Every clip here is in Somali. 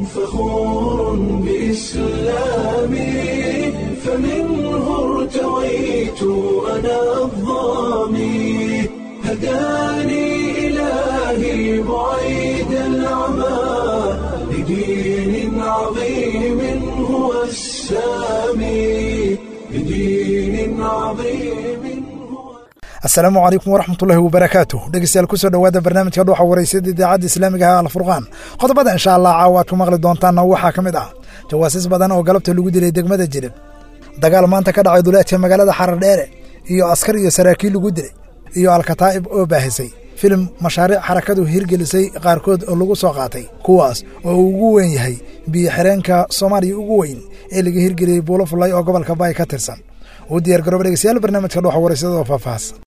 فخور بإسلامي فمنه ارتويت أنا الظامي هداني إلهي بعيد العمى لدين عظيم هو السامي لدين عظيم هو asalaamu calaykum waraxmatullaahi wabarakaatu dhegeystayaal kusoo dhowaada barnaamijka dhuuxa wareysada idaacadda islaamiga ah alfurqaan qodobada insha allah caawa aad ku maqli doontaanna waxaa ka mid ah jawaasiis badan oo galabta lagu dilay degmada jilib dagaal maanta ka dhacay duleedka magaalada xarar-dheere iyo askar iyo saraakiil lagu dilay iyo alkataa'ib oo baahisay filim mashaariic xarakadu hirgelisay qaarkood oo lagu soo qaatay kuwaas oo uu ugu weyn yahay biyo xireenka soomaaliya ugu weyn ee laga hirgeliyey buulo fullay oo gobolka baay ka tirsan uu diyaar garooba dhegeystayaal barnaamijka dhuuxa wareysada oo faahfaahsan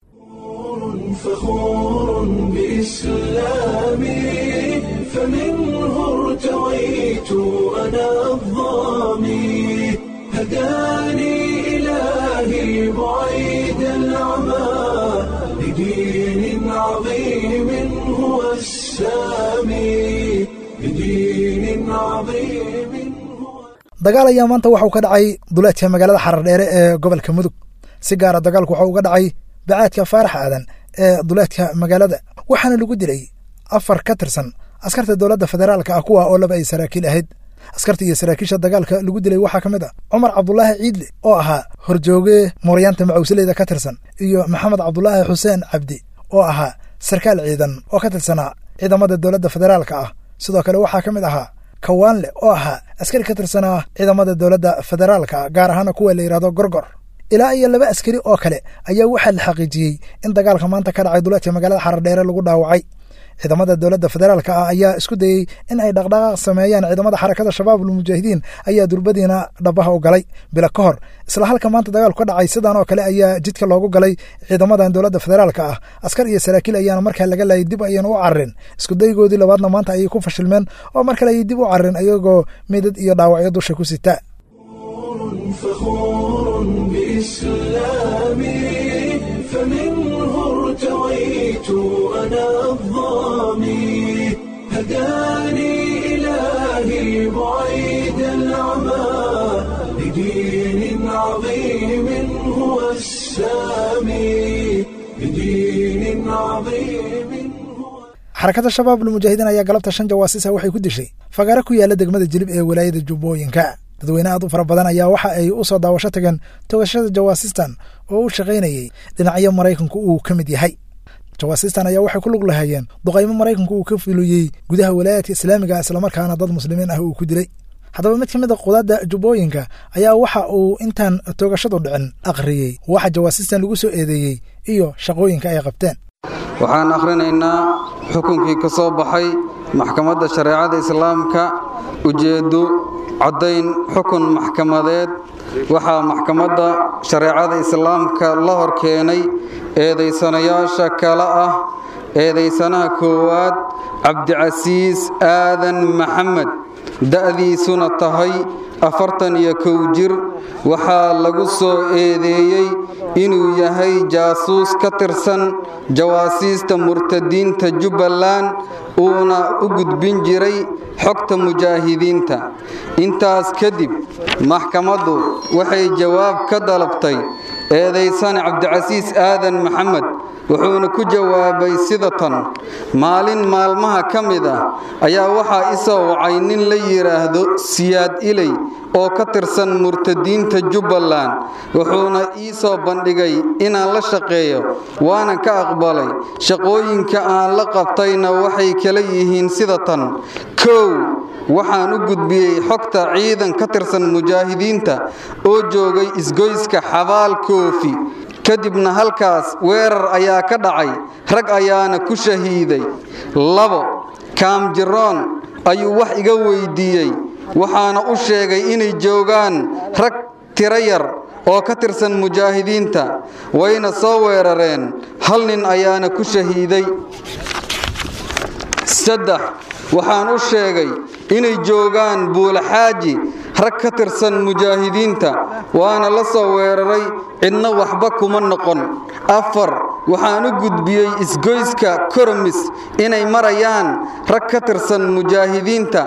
فخور بإسلامي فمنه ارتويت أنا الظامي هداني إلهي بعيد العمى لدين عظيم هو السامي لدين عظيم هو dagaal ayaa maanta waxauu ka dhacay duleedka magaalada xarar-dheere ee gobolka mudug si gaara dagaalku waxa uga dhacay bacaadka faarax aadan ee duleedka magaalada waxaana lagu dilay afar ka tirsan askarta dowladda federaalka ah kuwa oo laba ay saraakiil ahayd askarta iyo saraakiisha dagaalka lagu dilay waxaa ka mid ah cumar cabdulaahi ciidle oo ahaa horjooge mooryaanta macawsileyda ka tirsan iyo maxamed cabdulaahi xuseen cabdi oo ahaa sarkaal ciidan oo ka tirsanaa ciidamada dowladda federaalka ah sidoo kale waxaa ka mid ahaa kawaanle oo ahaa askari ka tirsanaa ciidamada dowladda federaalka ah gaar ahaana kuwa la yidhahdo gorgor ilaa iyo laba askari oo kale ayaa waxaa la xaqiijiyey in dagaalka maanta ka dhacay duleedka magaalada xarar-dheere lagu dhaawacay ciidamada dowladda federaalka ah ayaa isku dayey in ay dhaqdhaqaaq sameeyaan ciidamada xarakada shabaabul mujaahidiin ayaa durbadiina dhabaha u galay bila ka hor isla halka maanta dagaalku ka dhacay sidan oo kale ayaa jidka loogu galay ciidamadan dowladda federaalka ah askar iyo saraakiil ayaana markaa laga laayay dib ayayna u cararin iskudaygoodii labaadna maanta ayay ku fashilmeen oo mar kale ayay dib u cararin ayagoo meydad iyo dhaawacyo dusha ku sita فخور بإسلامي فمنه ارتويت أنا الظامي هداني إلهي بعيد العمى لدين عظيم هو السامي لدين عظيم هو xarakada shabaabul mujaahidiin ayaa galabta shan jawaasiisa waxay ku dishay fagaare ku yaalla degmada jilib ee walaayada jubbooyinka dadweyne aad u fara badan ayaa waxa ay u soo daawasho tageen toogashada jawaasistan oo u shaqaynayey dhinacyo maraykanku uu ka mid yahay jawaasistan ayaa waxay ku lug lahaayeen duqaymo maraykanku uu ka fuliyey gudaha walaayaadka islaamiga islamarkaana dad muslimiin ah uu ku dilay haddaba mid ka mid a qudaadda jubbooyinka ayaa waxa uu intaan toogashadu dhicin akhriyey waxa jawaasistan lagu soo eedeeyey iyo shaqooyinka ay qabteen waxaan akhrinaynaa xukunkii ka soo baxay maxkamadda shareecada islaamka ujeeddo caddayn xukun maxkamadeed waxaa maxkamadda shareecada islaamka la hor keenay eedaysanayaasha kale ah eedaysanaha koowaad cabdicasiis aadan maxamed da'diisuna tahay afartan iyo kow jir waxaa lagu soo eedeeyey inuu yahay jaasuus ka tirsan jawaasiista murtadiinta jubbaland uuna u gudbin jiray xogta mujaahidiinta intaas kadib maxkamaddu waxay jawaab ka dalabtay eedaysane cabdicasiis aadan maxamed wuxuuna ku jawaabay sida tan maalin maalmaha ka mid ah ayaa waxaa isoo wacay nin la yidhaahdo siyaad iley oo ka tirsan murtadiinta jubbaland wuxuuna ii soo bandhigay inaan la shaqeeyo waana ka aqbalay shaqooyinka aan la qabtayna waxay kala yihiin sida tan kow waxaan u gudbiyey xogta ciidan ka tirsan mujaahidiinta oo joogay isgoyska xabaal koofi kadibna halkaas weerar ayaa ka dhacay rag ayaana ku shahiiday labo kaamjiroon ayuu wax iga weydiiyey waxaana u sheegay inay joogaan rag tiro yar oo ka tirsan mujaahidiinta wayna soo weerareen hal nin ayaana ku shahiiday saddex waxaan u sheegay inay joogaan buulaxaaji rag ka tirsan mujaahidiinta waana la soo weeraray cidna waxba kuma noqon afar waxaan u gudbiyey isgoyska koromis inay marayaan rag ka tirsan mujaahidiinta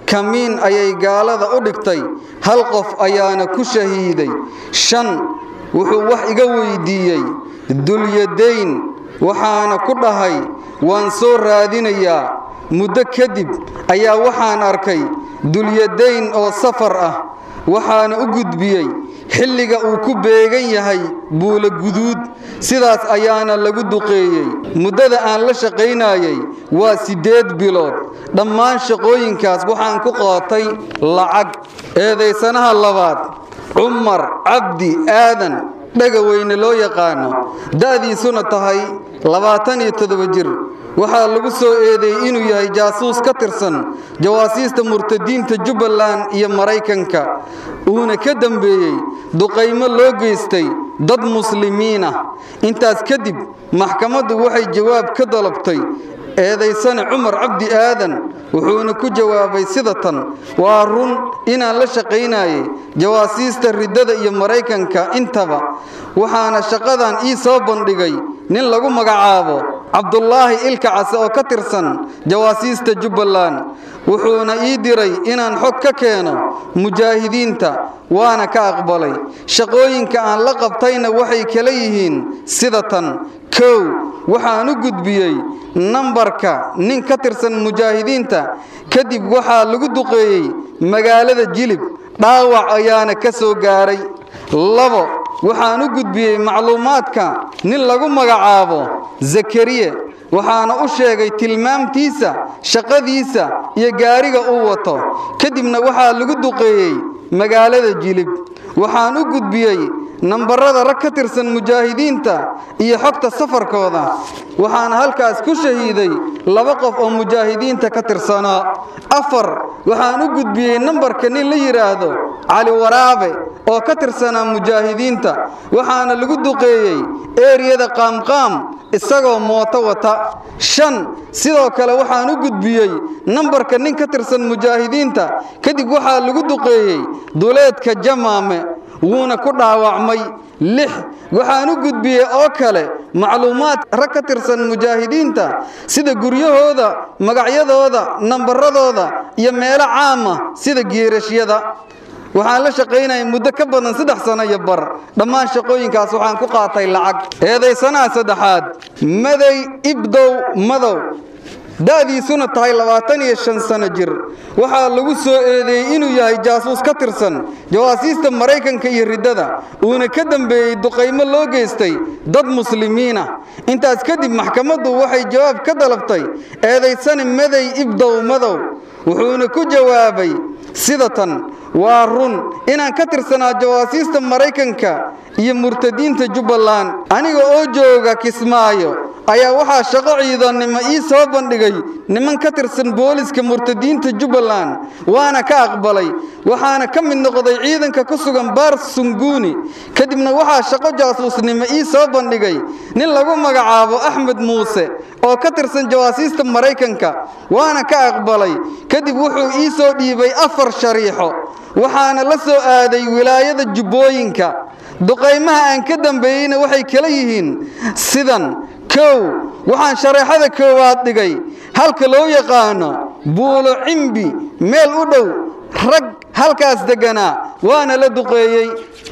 kamiin ayay gaalada u dhigtay hal qof ayaana ku shahiiday shan wuxuu wax iga weydiiyey dulyadayn waxaana ku dhahay waan soo raadinayaa muddo kadib ayaa waxaan arkay dulyadayn oo safar ah waxaana u gudbiyey xilliga uu ku beegan yahay buula guduud sidaas ayaana lagu duqeeyey muddada aan la shaqaynayey waa siddeed bilood dhammaan shaqooyinkaas waxaan ku qaatay lacag eedaysanaha labaad cumar cabdi aadan dhegaweyne loo yaqaano da'diisuna tahay labaatan iyo toddoba jir waxaa lagu soo eedeeyey inuu yahay jaasuus ka tirsan jawaasiista murtadiinta jubbaland iyo maraykanka uuna ka dambeeyey duqaymo loo geystay dad muslimiin ah intaas kadib maxkamaddu waxay jawaab ka dalabtay eedaysane cumar cabdi aadan wuxuuna ku jawaabay sida tan waa run inaan la shaqaynayay jawaasiista riddada iyo maraykanka intaba waxaana shaqadan ii soo bandhigay nin lagu magacaabo cabdulaahi ilka case oo ka tirsan jawaasiista jubbaland wuxuuna ii diray inaan xog ka keeno mujaahidiinta waana ka aqbalay shaqooyinka aan la qabtayna waxay kala yihiin sida tan kow waxaan u gudbiyey nambarka nin ka tirsan mujaahidiinta kadib waxaa lagu duqeeyey magaalada jilib dhaawac ayaana ka soo gaaray labo waxaan u gudbiyey macluumaadka nin lagu magacaabo zakariye waxaana u sheegay tilmaamtiisa shaqadiisa iyo gaariga uu wato kadibna waxaa lagu duqeeyey magaalada jilib waxaan u gudbiyey nambarada rag ka tirsan mujaahidiinta iyo xogta safarkooda waxaana halkaas ku shahiiday laba qof oo mujaahidiinta ka tirsanaa afar waxaan u gudbiyey nambarka nin la yidhaahdo cali waraabe oo ka tirsanaa mujaahidiinta waxaana lagu duqeeyey eeriyada qaamqaam isagoo mooto wata shan sidoo kale waxaan u gudbiyey nambarka nin ka tirsan mujaahidiinta kadib waxaa lagu duqeeyey duleedka jamaame wuuna ku dhaawacmay lix waxaan u gudbiyey oo kale macluumaad rag ka tirsan mujaahidiinta sida guryahooda magacyadooda nambaradooda iyo meelo caama sida geerashyada waxaan la shaqaynayay muddo ka badan saddex sano iyo bar dhammaan shaqooyinkaas waxaan ku qaatay lacag eedaysanaha saddexaad maday ibdow madow da'diisuna tahay labaatan iyo shan sano jir waxaa lagu soo eedeeyey inuu yahay jaasuus ka tirsan jawaasiista maraykanka iyo riddada uuna ka dambeeyey duqaymo loo geystay dad muslimiin ah intaas kadib maxkamaddu waxay jawaab ka dalabtay eedaysani maday ibdow madow wuxuuna ku jawaabay sida tan waa run inaan ka tirsanaa jawaasiista maraykanka iyo murtadiinta jubbaland aniga oo jooga kismaayo ayaa waxaa shaqo ciidannimo ii soo bandhigay niman ka tirsan booliska murtadiinta jubbaland waana ka aqbalay waxaana ka mid noqday ciidanka ku sugan baar sunguuni kadibna waxaa shaqo jaasuusnimo ii soo bandhigay nin lagu magacaabo axmed muuse oo ka tirsan jawaasiista maraykanka waana ka aqbalay kadib wuxuu ii soo dhiibay afar shariixo waxaana la soo aaday wilaayada jubbooyinka duqaymaha aan ka dambeeyeyna waxay kala yihiin sidan kow waxaan shareexada koowaad dhigay halka loo yaqaano buulo cimbi meel u dhow rag halkaas degganaa waana la duqeeyey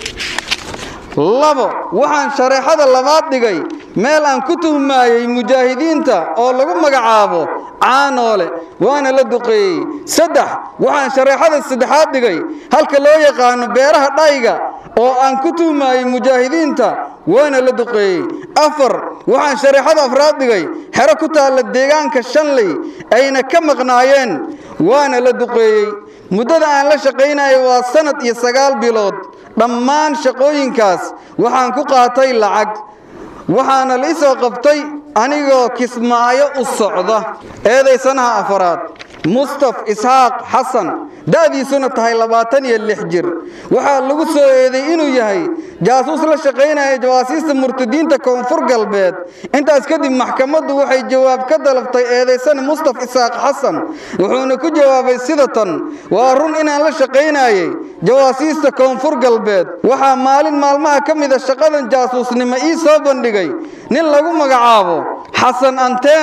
labo waxaan shareexada labaad dhigay meel aan ku tuhmaayey mujaahidiinta oo lagu magacaabo caanoole waana la duqeeyey saddex waxaan shareexada saddexaad dhigay halka loo yaqaano beeraha dhayga oo aan ku tuhmaayey mujaahidiinta waana la duqeeyey afar waxaan shareexada afraad dhigay xero ku taalla deegaanka shanley ayna ka maqnaayeen waana la duqeeyey muddada aan la shaqaynayo waa sannad iyo sagaal bilood dhammaan shaqooyinkaas waxaan ku qaatay lacag waxaana la isoo qabtay anigoo kismaayo u socda eedaysanaha afaraad mustaf isxaaq xasan da'diisuna tahay labaatan iyo lix jir waxaa lagu soo eeday inuu yahay jaasuus la shaqaynaya jawaasiista murtadiinta koonfur galbeed intaas kadib maxkamaddu waxay jawaab ka dalabtay eedaysane mustaf isxaaq xasan wuxuuna ku jawaabay sida tan waa run inaan la shaqaynayey jawaasiista koonfur galbeed waxaa maalin maalmaha ka mida shaqadan jaasuusnimo ii soo bandhigay nin lagu magacaabo xasan anteeno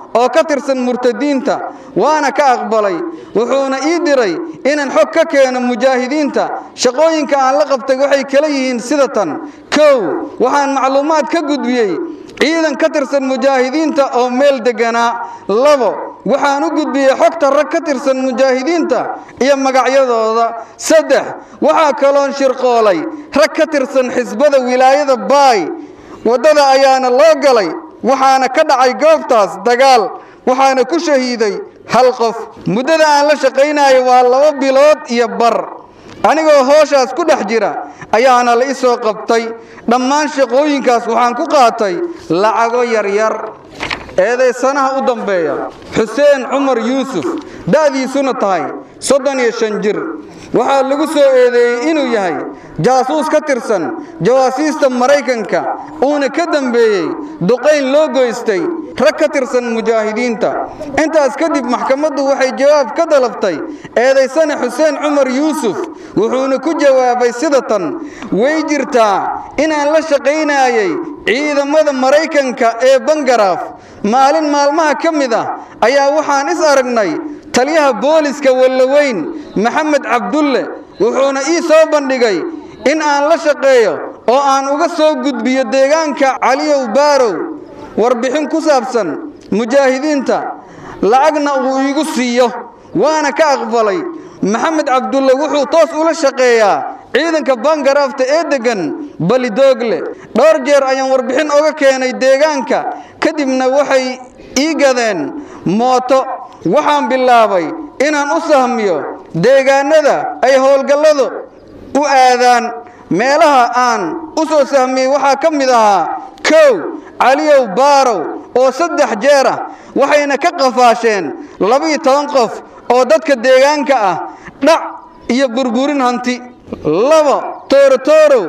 oo ka tirsan murtadiinta waana ka aqbalay wuxuuna ii diray inaan xog ka keeno mujaahidiinta shaqooyinka aan la qabtay waxay kala yihiin sida tan kow waxaan macluumaad ka gudbiyey ciidan ka tirsan mujaahidiinta oo meel deganaa labo waxaan u gudbiyey xogta rag ka tirsan mujaahidiinta iyo magacyadooda saddex waxaa kaloon shirqoolay rag ka tirsan xisbada wilaayada baay waddada ayaana loo galay waxaana ka dhacay goobtaas dagaal waxaana ku shahiiday hal qof muddada aan la shaqaynayo waa laba bilood iyo bar anigoo hooshaas ku dhex jira ayaana la isoo qabtay dhammaan shaqooyinkaas waxaan ku qaatay lacago yaryar eedaysanaha u dambeeya xuseen cumar yuusuf da'diisuna tahay soddon iyo shan jir waxaa lagu soo eedeeyey inuu yahay jaasuus ka tirsan jawaasiista maraykanka uuna ka dambeeyey duqayn loo goystay rag ka tirsan mujaahidiinta intaas kadib maxkamaddu waxay jawaab ka dalabtay eedaysane xuseen cumar yuusuf wuxuuna ku jawaabay sida tan way jirtaa inaan la shaqaynayay ciidamada maraykanka ee bangaraaf maalin maalmaha ka mid ah ayaa waxaan is aragnay taliyaha booliska wallaweyn maxamed cabdulle wuxuuna ii soo bandhigay in aan la shaqeeyo oo aan uga soo gudbiyo deegaanka caliyow baarow warbixin ku saabsan mujaahidiinta lacagna uu iigu siiyo waana ka aqbalay maxamed cabdulle wuxuu toos ula shaqeeyaa ciidanka bangaraafta ee deggan balidoogle dhowr jeer ayaan warbixin oga keenay deegaanka kadibna waxay ii gadeen mooto waxaan bilaabay inaan u sahmiyo deegaanada ay howlgalladu u aadaan meelaha aan u soo sahmiyey waxaa ka mid ahaa kow caliyow baarow oo saddex jeer ah waxayna ka qafaasheen labiyo toban qof oo dadka deegaanka ah dhac iyo burburin hanti labo toorotorow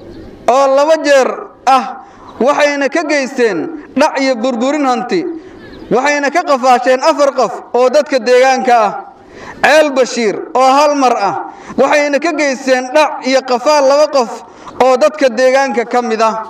oo laba jeer ah waxayna ka geysteen dhac iyo burburin hanti waxayna ka qafaasheen afar qof oo dadka deegaanka ah ceel bashiir oo hal mar ah waxayna ka geysteen dhac iyo qafaal laba qof oo dadka deegaanka ka mid ah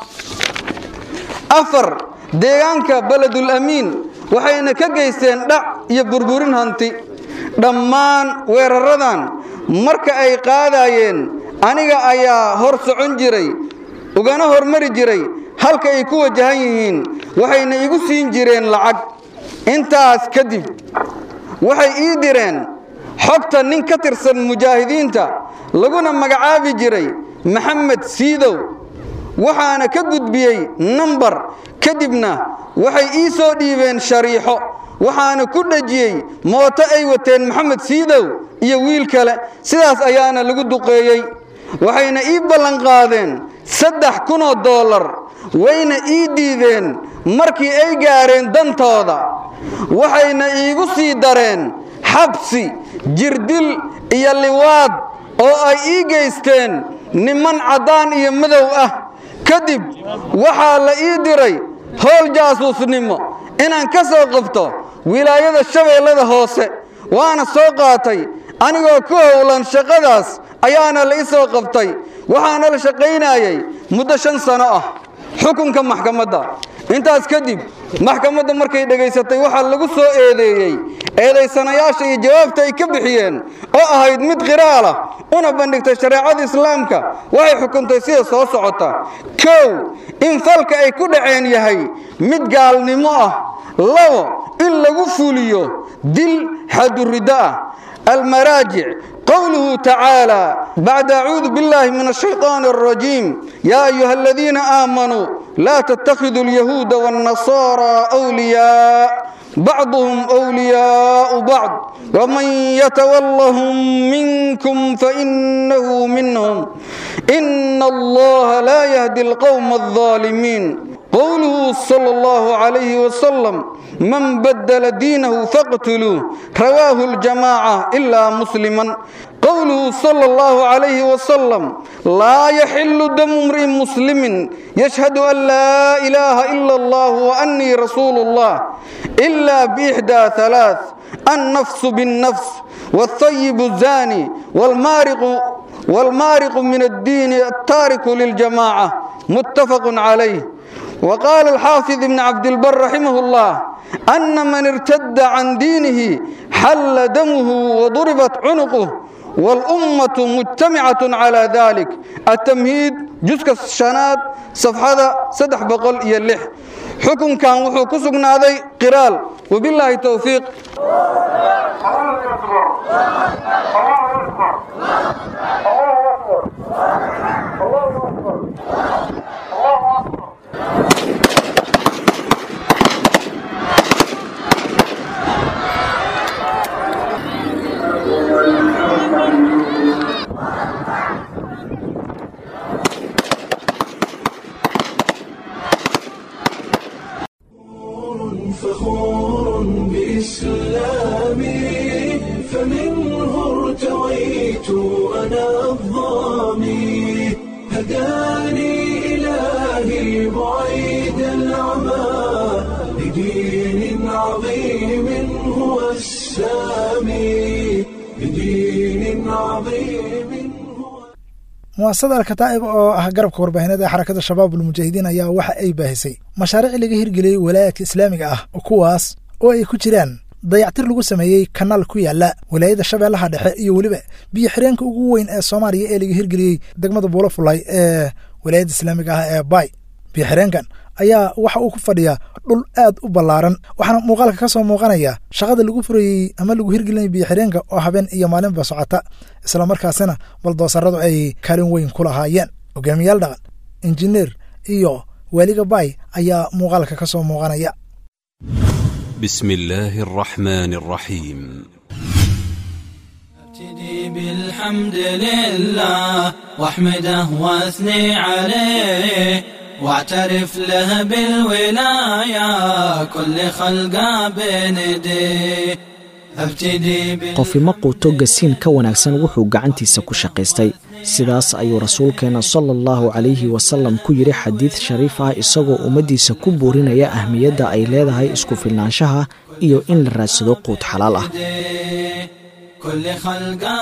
afar deegaanka beledul amiin waxayna ka geysteen dhac iyo burburin hanti dhammaan weeraradan marka ay qaadayeen aniga ayaa hor socon jiray ugana hormari jiray halka ay ku wajahan yihiin waxayna igu siin jireen lacag intaas kadib waxay ii direen xogta nin ka tirsan mujaahidiinta laguna magacaabi jiray maxamed siidow waxaana ka gudbiyey nambar kadibna waxay ii soo dhiibeen shariixo waxaana ku dhejiyey mooto ay wateen maxamed siidow iyo wiil kale sidaas ayaana lagu duqeeyey waxayna ii ballanqaadeen saddex kunoo dollar wayna ii diideen markii ay gaareen dantooda waxayna iigu sii dareen xabsi jirdil iyo liwaad oo ay ii geysteen niman caddaan iyo madow ah kadib waxaa la ii diray howl jaasuusnimo inaan ka soo qabto wilaayada shabeellada hoose waana soo qaatay anigoo ku howlan shaqadaas ayaana la ii soo qabtay waxaana la shaqaynayay muddo shan sano ah xukunka maxkamadda intaas kadib maxkamadda markay dhegaysatay waxaa lagu soo eedeeyey eedaysanayaasha iyo jawaabta ay ka bixiyeen oo ahayd mid qiraalah una bandhigtay shareecada islaamka waxay xukuntay sida soo socota kow in falka ay ku dhaceen yahay mid gaalnimo ah labo in lagu fuliyo dil xaduriddo ah المراجع قوله تعالى بعد أعوذ بالله من الشيطان الرجيم يا أيها الذين آمنوا لا تتخذوا اليهود والنصارى أولياء بعضهم أولياء بعض ومن يتولهم منكم فإنه منهم إن الله لا يهدي القوم الظالمين قوله صلى الله عليه وسلم من بدل دينه فاقتلوه رواه الجماعة إلا مسلما قوله صلى الله عليه وسلم لا يحل دم امرئ مسلم يشهد أن لا إله إلا الله وأني رسول الله إلا بإحدى ثلاث النفس بالنفس والطيب الزاني والمارق والمارق من الدين التارك للجماعة متفق عليه وقال الحافظ ابن عبد البر رحمه الله أن من ارتد عن دينه حل دمه وضربت عنقه والأمة مجتمعة على ذلك التمهيد جزء الشناد صفحة سدح بقل يلح حكم كان وحو كسقنا ذي قرال وبالله توفيق فخور بإسلامي فمنه ارتويت أنا الظامي هداني إلهي بعيد العمى لدين عظيم هو السامي لدين عظيم هو muwaasada alkataa'ib oo ah garabka warbaahineed ee xarakada shabaabul mujaahidiin ayaa waxa ay baahisay mashaariic laga hirgeliyey walaayaadka islaamiga ah kuwaas oo ay ku jiraan dayactir lagu sameeyey kanaal ku yaala walaayadda shabeellaha dhexe iyo weliba biyo xireenka ugu weyn ee soomaaliya ee laga hirgeliyey degmada buulafulay ee walaayadda islaamiga ah ee baay biyo xireenkan ayaa waxa uu ku fadhiyaa dhul aad u ballaaran waxaana muuqaalka ka soo muuqanaya shaqada lagu furayey ama lagu hirgelinaya biyo xireenka oo habeen iyo maalinba socota islamarkaasina baldoosaradu ay kaalin weyn ku lahaayeen hogaamiyaal dhaqan injineer iyo waaliga baay ayaa muuqaalka ka soo muuqanaya بسم الله الرحمن الرحيم ابتدي بالحمد لله واحمده واثني عليه واعترف له بالولاية كل خلقه بنديه ابتدي بال... qofi ma quuto gasiin ka wanaagsan wuxuu gacantiisa ku shaqaystay sidaas ayuu rasuulkeenna sala allahu calayhi wasalam ku yidhi xadiid shariif ah isagoo ummaddiisa ku buurinaya ahmiyadda ay leedahay isku filnaanshaha iyo in la raadsado quud xalaal ah كل خلقه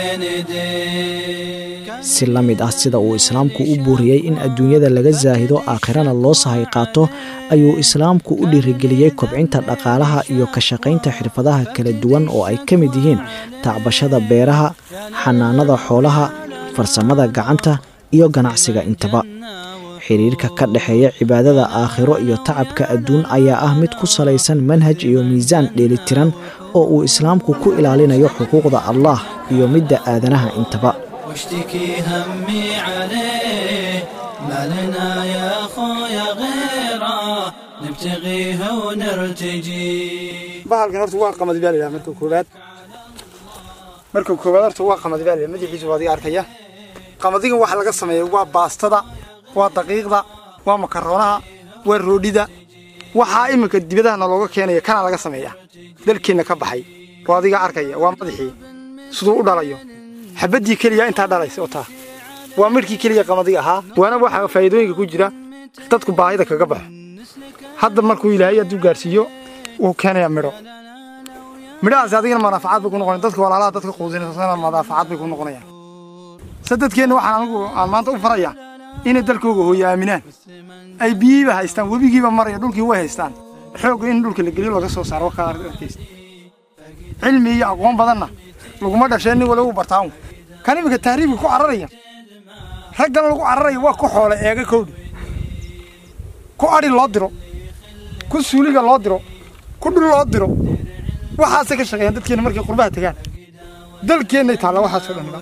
بنديه si la mid ah sida uu islaamku u buuriyey in adduunyada laga saahido aakhirana loo sahay qaato ayuu islaamku u dhiirigeliyey kobcinta dhaqaalaha iyo ka shaqaynta xirfadaha kala duwan oo ay ka mid yihiin tacbashada beeraha xanaanada xoolaha farsamada gacanta iyo ganacsiga intaba xiriirka ka dhexeeya cibaadada aakhiro iyo tacabka adduun ayaa ah mid ku salaysan manhaj iyo miisaan dheelitiran oo uu islaamku ku ilaalinayo xuquuqda allah iyo midda aadanaha intaba واشتكي همي عليه ما لنا يا خويا غيره نبتغيه ونرتجي bahalkan horta waa qamadi baa layidhaha marka koowaad marka koowaad horta waa qamadi baa layidhaha madaxiisa waa adiga arkaya qamadigan waxa laga sameeya waa baastada waa daqiiqda waa makaroonaha waa roodhida waxaa iminka dibadahana looga keenaya kana laga sameeya dalkeenna ka baxay waa adiga arkaya waa madaxii siduu u dhalayo xabaddii keliya intaa dhalaysa oo taa waa midhkii keliya qamadiga ahaa waana waxa faa'iidooyinka ku jira dadku baahida kaga baxo hadda markuu ilaahay hadduu gaarsiiyo wuu keenayaa midho midhahaasi adigana manaafacaad bay ku noqonaya dadka walaalaha dadka quudinaysa manaafacaad bay ku noqonayaan se dadkeenna waxaan anigu aan maanta u farayaa inay dalkooga hooyo aaminaan ay biyihiiba haystaan webigiiba maraya dhulkii way haystaan xoogga in dhulka la geliyo laga soo saaro ka arkaysta cilmi iyo aqoon badanna laguma dhasheen nin waliba u bartaan kan iminka tahriibka ku cararaya raggan lagu cararaya waa ku xoole eega kowdhi ku adhi loo diro ku suuliga loo diro ku dhul loo diro waxaasay ka shaqeeyaan dadkeenna markay qurbaha tegaan dalkeennay taalla waxaasoo dhan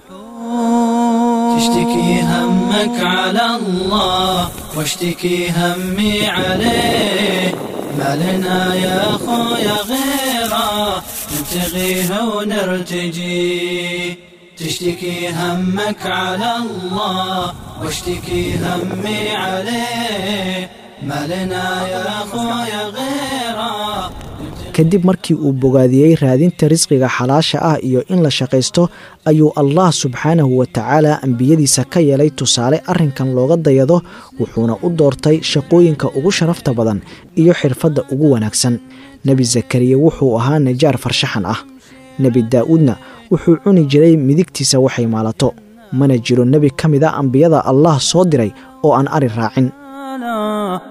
تشتكي همك على الله واشتكي همي عليه ما لنا يا خويا غيره نبتغيه ونرتجي تشتكي همك على الله واشتكي همي عليه ما لنا يا خويا غيره kadib markii uu bogaadiyey raadinta risqiga xalaasha ah iyo in la shaqaysto ayuu allah subxaanahu wa tacaala ambiyadiisa ka yeelay tusaale arrinkan looga dayado wuxuuna u doortay shaqooyinka ugu sharafta badan iyo xirfadda ugu wanaagsan nebi zakariya wuxuu ahaa najaar farshaxan ah nebi daa'uudna wuxuu cuni jiray midigtiisa waxay maalato mana jiro nebi ka mid a ambiyada allah soo diray oo aan ari raacin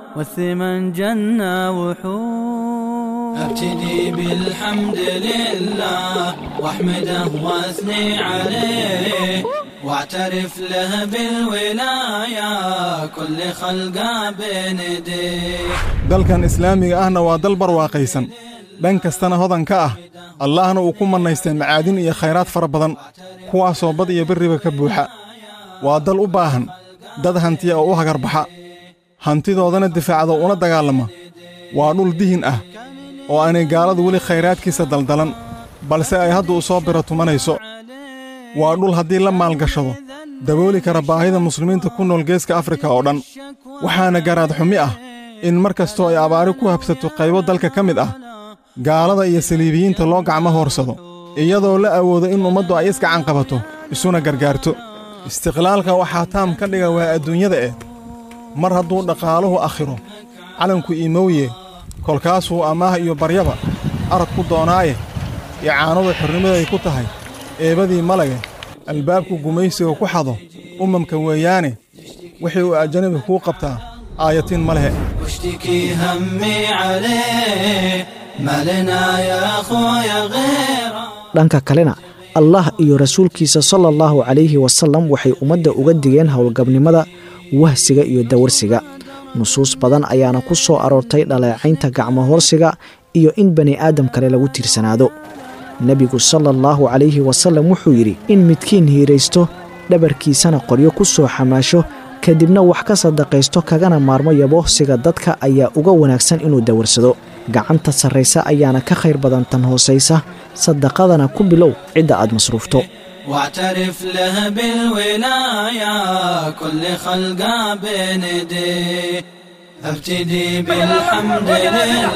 والثمن جنى وحور ابتدي بالحمد لله واحمده واثني عليه واعترف له بالولاية كل خلقه بين يديه dalkan islaamiga ahna waa dal barwaaqaysan dhan kastana hodan ka ah allahna uu ku mannaystay macaadin iyo khayraad fara badan kuwaasoo bad iyo berriba ka buuxa waa dal u baahan dad hantiya oo u hagarbaxa hantidoodana difaacda una dagaalama waa dhul dihin ah oo aanay gaaladu weli khayraadkiisa daldalan balse ay hadda u soo biro tumanayso waa dhul haddii la maalgashado dabooli kara baahida muslimiinta ku nool geeska afrika oo dhan waxaana garaad xumi ah in mar kastoo ay abaari ku habsato qaybo dalka ka mid ah gaalada iyo saliibiyiinta loo gacmo hoorsado iyadoo la awoodo in ummaddu ay isgacan qabato isuna gargaarto istiqlaalka waxaa taam ka dhiga waa adduunyada eh mar hadduu dhaqaaluhu akhiro calanku iimowye kolkaasuu amaah iyo baryaba arad ku doonaaye icaanadu xornimaday ku tahay eebadii malage albaabku gumaysiga ku xado ummamka weeyaane wixii uu ajanabi kuu qabtaa aayatiin ma lehe واشتكي همي عليه ما لنا يا أخويا غيره dhanka kalena allah iyo rasuulkiisa sala allahu calayhi wasalam waxay ummadda uga digeen howlgabnimada wahsiga iyo dawarsiga nusuus badan ayaana ku soo aroortay dhaleecaynta gacmohoorsiga iyo in bani aadam kale lagu tiirsanaado nebigu sala allahu calayhi wasalam wuxuu yidhi in midkiin hiiraysto dhabarkiisana qoryo ku soo xamaasho kadibna wax ka sadaqaysto kagana maarmo yabohsiga dadka ayaa uga wanaagsan inuu dawarsado gacanta sarraysa ayaana ka khayr badan tan hoosaysa sadaqadana ku bilow cidda aad masruufto واعترف له بالولاية كل خلقه بين يديه ابتدي بالحمد لله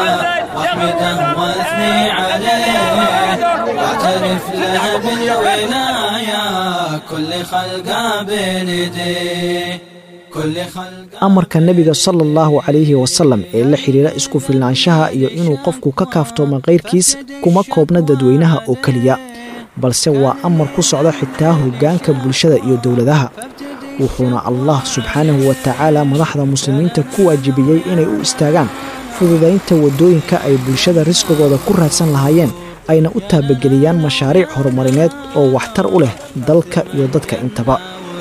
واحمده واثني عليه واعترف له بالولاية كل خلقه بين يديه كل خلقه amarka nebiga sala allahu calayhi wasalam ee la xidhiira isku filnaanshaha iyo inuu qofku ka kaaftoomo kayrkiis kuma koobna dadweynaha oo keliya balse waa amar ku socda xitaa hoggaanka bulshada iyo dowladaha wuxuuna allah subxaanahu wa tacaala madaxda muslimiinta ku waajibiyey inay u istaagaan fududaynta waddooyinka ay bulshada risqigooda ku raadsan lahaayeen ayna u taabageliyaan mashaariic horumarineed oo waxtar u leh dalka iyo dadka intaba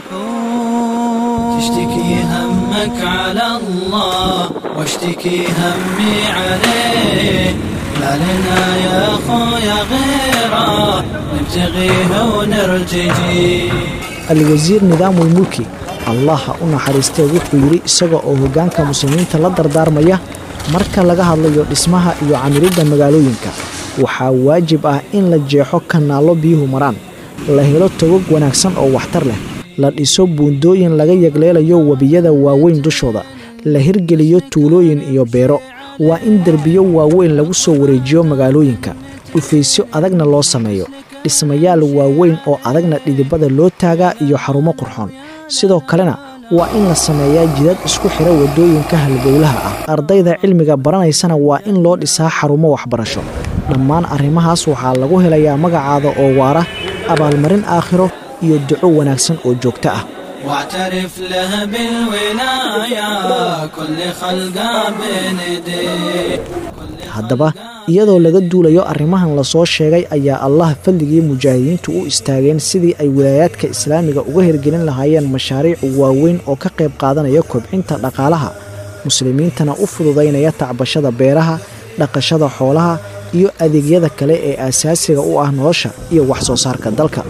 تشتكي همك على الله واشتكي همي عليه ما لنا يا خويا غيره نبتغيه ونرتجي alwasiir nidaamul mulki allah ha u naxariistee wuxuu yidhi isaga oo hoggaanka muslimiinta la dardaarmaya marka laga hadlayo dhismaha iyo camiridda magaalooyinka waxaa waajib ah in la jeexo kanaallo biyuhu maraan la helo togog wanaagsan oo waxtar leh la dhiso buundooyin laga yagleelayo webiyada waaweyn dushooda la hirgeliyo tuulooyin iyo beero waa in derbiyo waaweyn lagu soo wareejiyo magaalooyinka dhufaysyo adagna loo sameeyo dhismayaal waaweyn oo adagna dhidibada loo taagaa iyo xarumo qurxoon sidoo kalena waa in la sameeyaa jidad isku xidha waddooyinka halbowlaha ah ardayda cilmiga baranaysana waa in loo dhisaa xarumo waxbarasho dhammaan arrimahaas waxaa lagu helayaa magacaada oo waara abaalmarin aakhiro iyo duco wanaagsan oo joogto ah واعترف له بالولاية كل خلقه بين يديه haddaba iyadoo laga duulayo arrimahan lasoo sheegay ayaa allah fadligii mujaahidiintu u istaageen sidii ay wilaayaadka islaamiga uga hirgelin lahaayeen mashaariic waaweyn oo ka qayb qaadanaya kobcinta dhaqaalaha muslimiintana u fududaynaya tacbashada beeraha dhaqashada xoolaha iyo adeegyada kale ee aasaasiga u ah nolosha iyo wax soo saarka dalka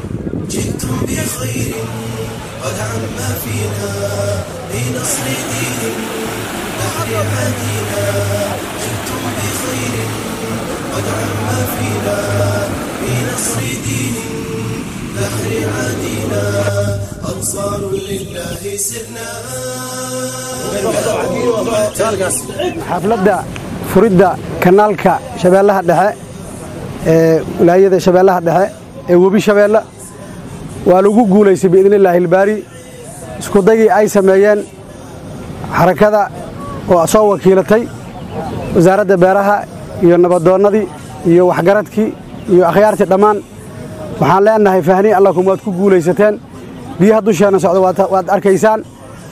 xafladda furidda kanaalka shabeellaha dhexe ee wilaayada shabeellaha dhexe ee webi shabeelle waa lagu guulaystay biidni illaahi ilbaari iskudagii ay sameeyeen xarakada oo soo wakiilatay wasaaradda beeraha iyo nabadoonnadii iyo waxgaradkii iyo akhyaartii dhammaan waxaan leenahay fahni allakum waad ku guulaysateen biyaha dusheenna socda waad arkaysaan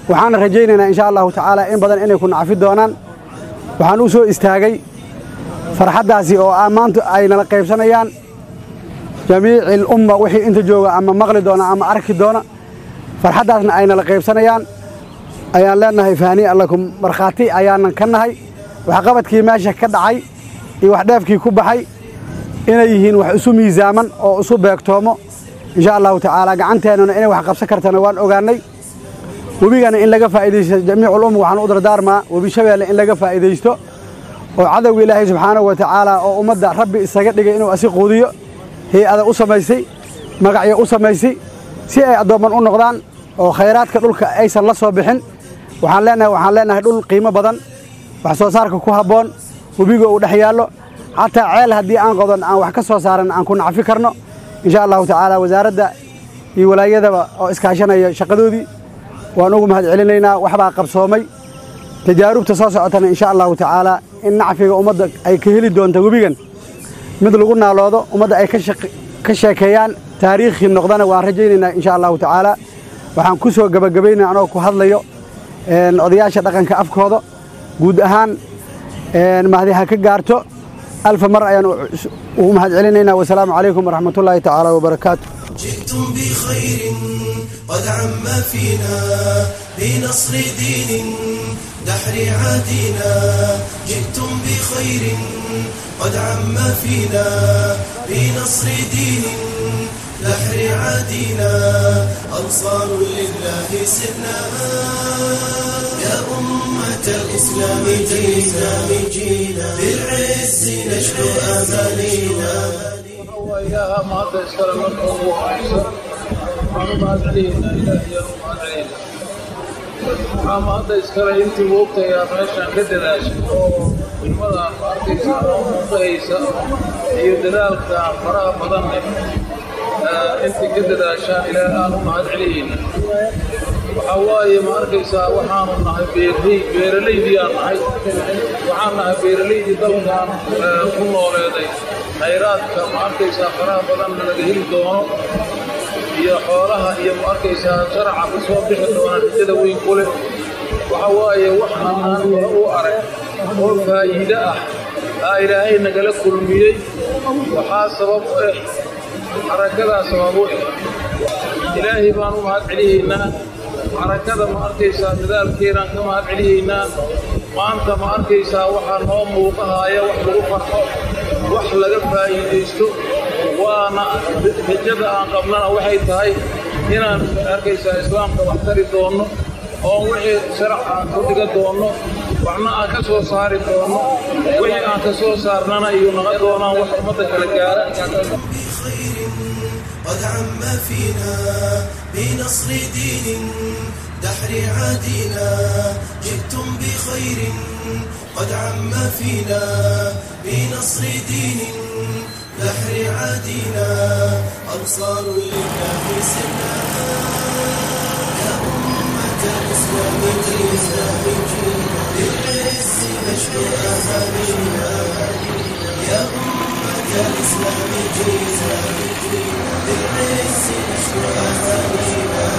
waxaana rajaynaynaa insha allahu tacaala in badan inay ku nacfi doonaan waxaan u soo istaagay farxaddaasi oo ah maanta ay nala qaybsanayaan jamiici lumma wixii inta jooga ama maqli doona ama arki doona farxaddaasna ay nala qaybsanayaan ayaan leenahay faaniya lakum markhaati ayaanan ka nahay waxqabadkii meesha ka dhacay iyo wax dheefkii ku baxay inay yihiin wax isu miisaaman oo isu beegtoomo insha allahu tacaala gacanteennuna inay wax qabsan kartana waan ogaannay webigana in laga faa'iidaysto jamiiculum waxaan u dardaarmaa webi shabeelle in laga faa'iidaysto oo cadowga ilaahay subxaanahu wa tacaala oo ummadda rabbi isaga dhigay inuu asi quudiyo hay-ada u samaysay magacyo u samaysay si ay addoomman u noqdaan oo khayraadka dhulka aysan la soo bixin waxaan leenahay waxaan leenahay dhul qiimo badan wax soo saarka ku habboon webiga uu dhex yaallo xataa ceel haddii aan qodan aan wax ka soo saaran aan ku nacfi karno insha allahu tacaala wasaaradda iyo walaayadaba oo iskaashanaya shaqadoodii waan ugu mahad celinaynaa waxbaa qabsoomay tajaarubta soo socotana insha allahu tacaala in nacfiga ummadda ay ka heli doonto webigan mid lagu naaloodo ummadda ay ka sheekeeyaan taariikhii noqdana waan rajaynaynaa insha allahu tacaala waxaan ku soo gebagabaynaa anoo ku hadlayo odayaasha dhaqanka afkooda guud ahaan mahdi ha ka gaarto alfa mar ayaan ugu mahad celinaynaa wasalaamu calaykum waraxmat ullaahi tacaala wabarakaatu جئتم بخير قد عم فينا بنصر دين دحر عادنا جئتم بخير قد عم فينا بنصر دين دحر عادنا أنصار لله سرنا يا أمة الإسلام جينا جينا بالعز نشكو أمانينا وإياها ما تيسر لكم وأحسن وما علينا إلهي وما علينا waxaa maanta iskale intii moogtayaa meeshaan ka dadaashay oo ilmada arkaysa oo muuqahaysa iyo dadaalka faraha badan leh intii ka dadaashaan ilaa aan u mahad celiyeyna waxaa waaye ma arkaysaa waxaanu nahay beerley beeralaydiyaan nahay waxaan nahay beeralaydii dalkan ku nooleeday khayraadka ma arkaysaa faraha badanna laga heli doono iyo xoolaha iyo ma arkaysaa sharaca ku soo bixi doona rajada weyn ku leh waxa waaye wax aan hore u arag oo faa'iide ah aa ilaahay nagala kulmiyey waxaa sabab u eh xarakadaa sabab u eh ilaahay baan u mahad celiyaynaa xarakada ma arkaysaa dadaalkeenaan ka mahad celiyaynaa maanta ma arkaysaa waxaa noo muuqahaya wax lagu farxo wax laga faa'iidaysto waana rajada aan qabnana waxay tahay inaan arkaysaa islaamka wax tari doonno oo wixii sharac aan ku dhiga doonno waxna aan ka soo saari doonno wixii aan ka soo saarnana iyo naqa doonaan wax ummadda kala gaara قد عم فينا بنصر دين دحر عادنا جئتم بخير قد عم فينا بنصر دين دحر عادنا أنصار لله سنا يا أمة الإسلام جينا بالعز نشكو أهالينا يا أمة الإسلام جينا بالعز نشكو أهالينا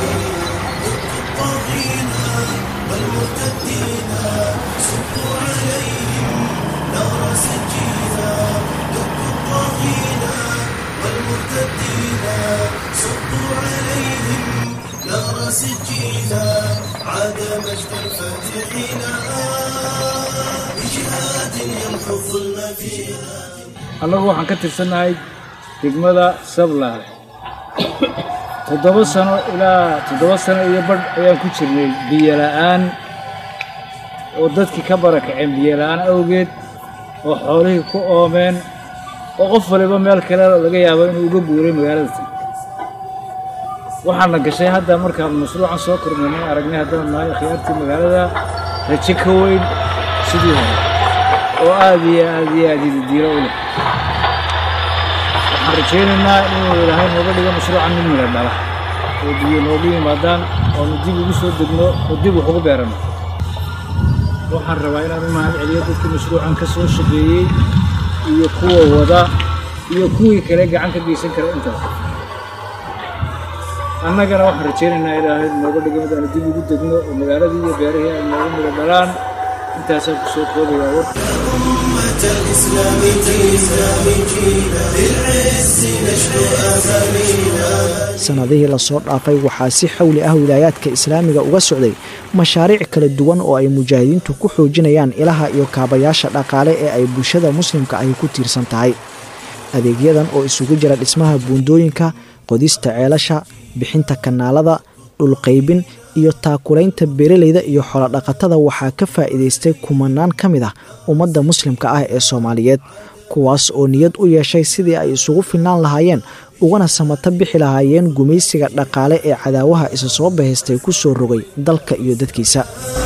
الطاغين والمرتدين صبوا عليهم نار سجينا الطاغين والمرتدين صبوا عليهم نار سجينا عاد مجد الفاتحين بجهاد يمحو الظلم فينا annagu waxaan ka tirsannahay degmada sablaale toddoba sano ilaa toddoba sano iyo badh ayaan ku jirnay biyo la'aan oo dadkii ka barakaceen biyo la'aan awgeed oo xoolihii ku oomeen oo qof waliba meel kale laga yaabo inuu uga guuray magaalada waxaana gashay hadda markaan mashruucan soo kormaynay aragnay haddana nahay khiyaartii magaalada rajo ka weyn sidii hore oo aad iyo aad iyo aad ididiilo u leh waxaan rajaynaynaa inuu ilaahay nooga dhigo mashruucan mid mila dhala oo biyo noogu yimaadaan oonu dib ugu soo degno oo dib wax ugu beerano waxaan rabaa inaan u mahad celiyo dadkii mashruucan ka soo shaqeeyey iyo kuwa wada iyo kuwii kale gacan ka geysan kara intaba annagana waxaan rajaynaynaa ilaahay nooga dhigo mid aanu dib ugu degno oo magaaladii iyo beerihii ay nooga mida dhalaan intaasaan ku soo koobayaa war أمة الإسلام الإسلام جينا بالعز نشكو أمانينا sannadihii lasoo dhaafay waxaa si xawli ah wilaayaadka islaamiga uga socday mashaariic kala duwan oo ay mujaahidiintu ku xoojinayaan ilaha iyo kaabayaasha dhaqaale ee ay bulshada muslimka ahi ku tiirsan tahay adeegyadan oo isugu jira dhismaha buundooyinka qodista ceelasha bixinta kanaalada dhulqaybin iyo taakulaynta beeralayda iyo xoolodhaqatada waxaa ka faa'iidaystay kumanaan ka mid ah ummadda muslimka ah ee soomaaliyeed kuwaas oo niyad u yeeshay sidii ay isugu filnaan lahaayeen ugana samata bixi lahaayeen gumaysiga dhaqaale ee cadaawaha isa soo bahaystay ku soo rogay dalka iyo dadkiisa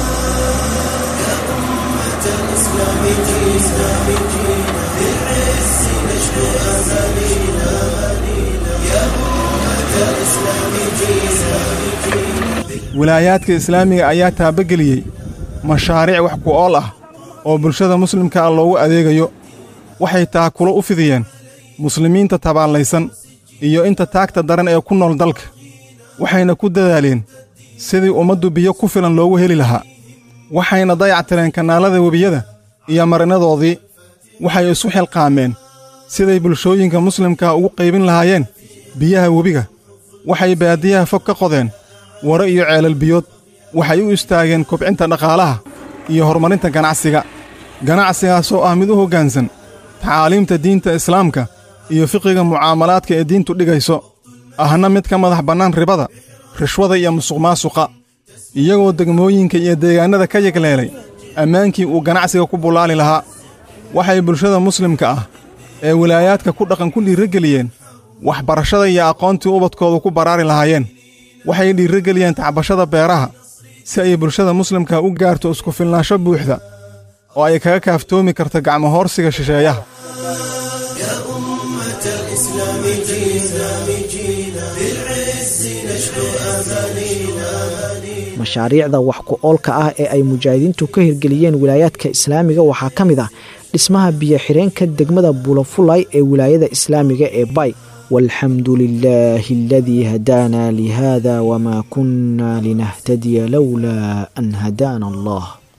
wilaayaadka islaamiga ayaa taabageliyey mashaariic wax ku ool ah oo bulshada muslimka ah loogu adeegayo waxay taakulo u fidiyeen muslimiinta tabaallaysan iyo inta taagta daran ee ku nool dalka waxayna ku dadaaleen sidii ummaddu biyo ku filan loogu heli lahaa waxayna dayactireen kanaalada webiyada iyo marinadoodii waxay isu xilqaameen siday bulshooyinka muslimkaa ugu qaybin lahaayeen biyaha webiga waxay baadiyaha fog ka qodeen waro iyo ceelal biyood waxay u istaageen kobcinta dhaqaalaha iyo horumarinta ganacsiga ganacsigaasoo ah mid u hoggaansan tacaaliimta diinta islaamka iyo fiqiga mucaamalaadka ee diintu dhigayso ahna mid ka madax bannaan ribada rishwada iyo musuqmaasuqa iyagoo degmooyinka iyo deegaannada ka yegleelay ammaankii uu ganacsiga ku bullaali lahaa waxay bulshada muslimka ah ee wilaayaadka ku dhaqan ku dhiirrogeliyeen waxbarashada iyo aqoontii ubadkoodu ku baraari lahaayeen waxay dhiirrogeliyeen tacbashada beeraha si ay bulshada muslimka u gaarto isku filnaansho buuxda oo ay kaga kaaftoomi karto gacmo hoorsiga shisheeyaha يا أمة الإسلام جينا جينا بالعز نشكو أمانينا mashaariicda wax ku oolka ah ee ay mujaahidiintu ka hirgeliyeen wilaayaadka islaamiga waxaa ka mid ah dhismaha biyo-xireenka degmada buulafulay ee wilaayada islaamiga ee bay walxamdu lilaahi aladii hadaana lihada wmaa kunna linahtadiya lowlaa an hadaana allah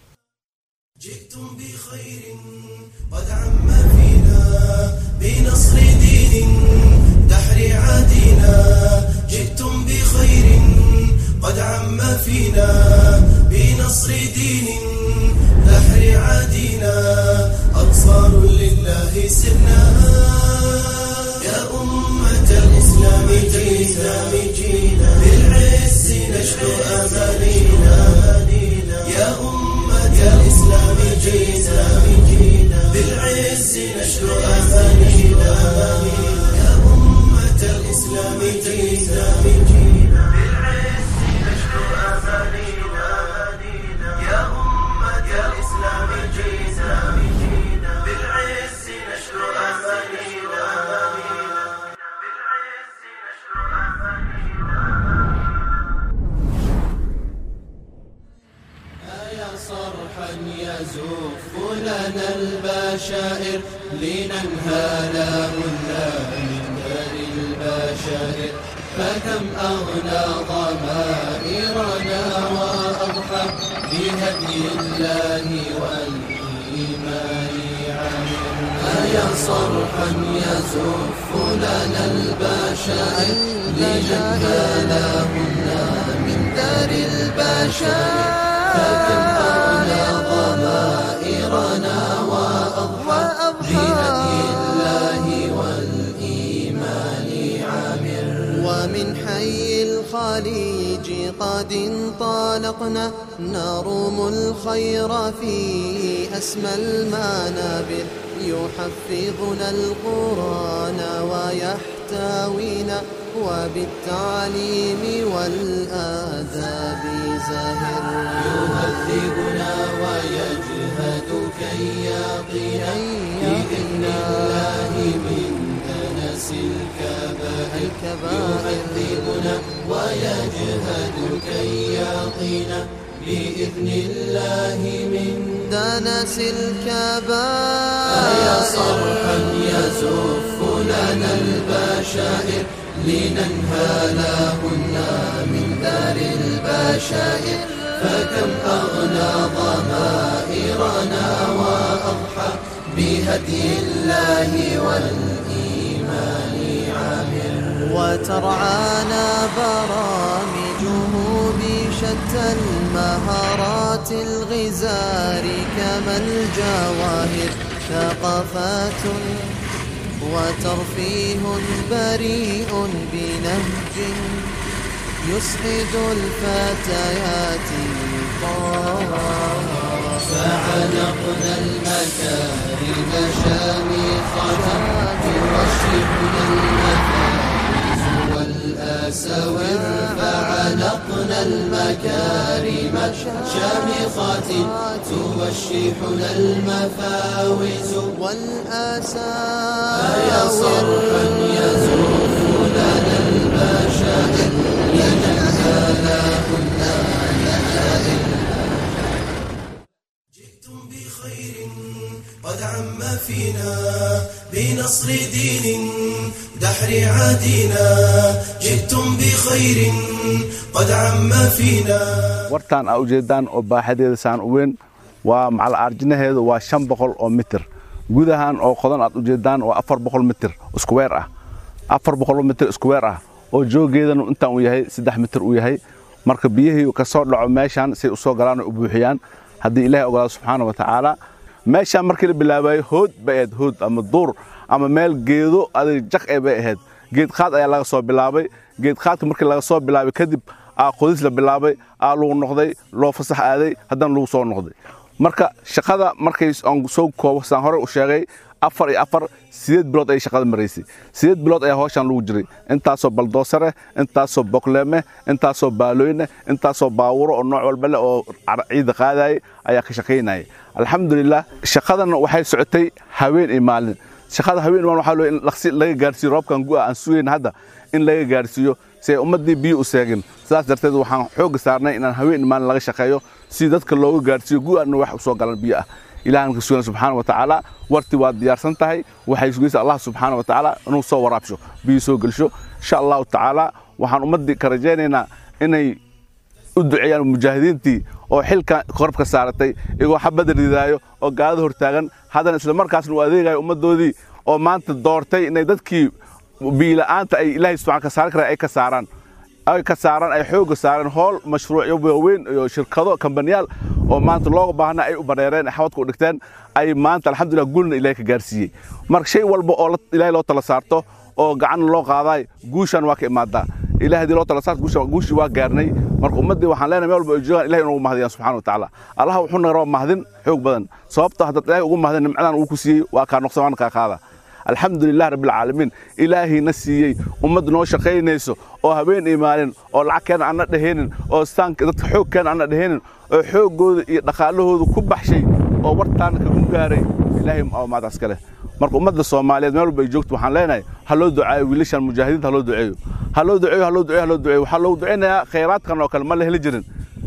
جئتم بخير قد عم فينا بنصر دين دحر عادنا جئتم بخير قد عم فينا بنصر دين دحر عادنا أنصار لله سرنا يا أمة الإسلام جينا جينا بالعز نشكو أمانينا يا أمة الإسلام جينا جينا بالعز نشكو أمانينا يا أمة الإسلام جينا جينا بالعز نشكو أمانينا يا أمة الإسلام جينا جينا بالعز نشكو أمانينا بالعز نشكو يا صرحا يزف لنا البشائر لننهى منا من دار البشائر فكم أغنى ضمائرنا وأضحى بهدي الله والإيمان عامر يا صرحا يزف لنا البشائر لننهى منا من دار البشائر فكم أغنى ضمائرنا وأضحى بهدي الله والإيمان عامر ومن حي الخليج قد انطلقنا نروم الخير في أسمى المنابر يحفظنا القرآن ويحتوينا وبالتعليم والآداب زاهر يهذبنا ويجهد كي يقينا بإذن الله من دنس الكبائر يهذبنا ويجهد كي يقينا بإذن الله من دنس الكبائر يا صرحا يزف لنا البشائر لننهى كنا من دار البشائر فكم أغنى ضمائرنا وأضحى بهدي الله والإيمان عامر وترعانا برامجه بشتى المهارات الغزار كما الجواهر ثقافات وترفيه بريء بنهج يسعد الفتيات فعلقنا المكارم شامخة ترشحنا المفارس والآسور فعلقنا المكارم شامخات توشحنا المفاوز والآساور فيا صرحا يزوف لنا البشائر لنهانا كنا نهائر جئتم بخير قد عم فينا بنصر دين دحر عادينا جئتم بخير قد عم فينا wartaan aa ujeedaan oo baaxadeeda saan u weyn waa macal aarjinaheedu waa shan boqol oo mitir gudahan oo qodan aad ujeedaan waa afar boqol mitir iskuweer ah afar boqol mitir iskuweer ah oo joogeedanu intaan uu yahay saddex mitir uu yahay marka biyihii ka soo dhaco meeshaan say u soo galaan oo u buuxiyaan haddii ilaahay ogolaado subxaana wa tacaala meeshaan markii la bilaabayo hood bay ahayd hood ama duur ama meel geedo adig jaq ee bay ahayd geedqaad ayaa laga soo bilaabay geedqaadka markii laga soo bilaabay kadib aa qodis la bilaabay aa lagu noqday loo fasax aaday haddana lagu soo noqday marka shaqada markay aan soo koobo saan hore u sheegay afar iyo afar sideed bilood ayay shaqada maraysay sideed bilood ayaa hawshaan lagu jiray intaasoo baldoosare intaasoo bokleeme intaasoo baalooyne intaasoo baawuro oo nooc walba leh oo ciida qaadayay ayaa ka shaqaynayay alxamdulilah shaqadan waxay socotay haween iyo maalin shaqada haween iyo maalin waxaa loo in laqsi laga gaarsiiyo roobkan gu'a aan sugayn hadda in laga gaarsiiyo si ay ummaddii biyo u seegin sidaas darteed waxaan xoogga saarnay inaan haween iyo maalin laga shaqeeyo si dadka looga gaarsiiyo gu'aana wax u soo galan biyo ah ilaahan ka sugan subxaana wa tacaala warti waa diyaarsan tahay waxay sugaysa allah subxaana wa tacaala inuu soo waraabsho biyo soo gelsho insha allahu tacaala waxaan ummaddii ka rajaynaynaa inay u duceeyaan mujaahidiintii oo xilka korabka saaratay iyagoo xabadda ridaayo oo gaalada hortaagan haddana isla markaasna u adeegayo ummaddoodii oo maanta doortay inay dadkii biyila'aanta ay ilaahay subxaan ka saari karaan ay ka saaraan ay ka saaraan ay xoogga saareen hool mashruucyo waaweyn iyo shirkado kambaniyaal oo maanta looga baahna ay u bareereen xawadka u dhigteen ay maanta alxamdulillah guulna ilaahay ka gaarsiiyey marka shay walba oo ilaahay loo tala saarto oo gacanna loo qaadaay guushan waa ka imaadaa ilahay hadii loo tala saarto guushii waa gaarnay marka ummaddii waxaan leenahay meel walba ay joogaan ilahay inugu mahadiyaan subxana wa tacaala allaha wuxuu naga rabaa mahadin xoog badan sababto haddaad ilaahay ugu mahadin nimcadan uu ku siiyey waa kaa noqsan waana kaa qaada alxamdulilah rabbilcaalamiin ilaahayna siiyey ummad noo shaqaynayso oo habeen iyo maalin oo lacagkeena aan na dhehaynin oo staanka dadka xoogkeena aan na dhehaynin oo xooggooda iyo dhaqaalahooda ku baxshay oo wartaana kagu gaaray ilaahay maadaas kale marka ummadda soomaaliyeed meel walba ay joogto waxaan leenahay ha loo ducaayo wiilashan mujaahidiinta ha loo duceeyo ha loo duceeyo ha loo duceeyo ha loo duceeyo waxaa loogu ducaynayaa khayraadkan oo kale ma la heli jirin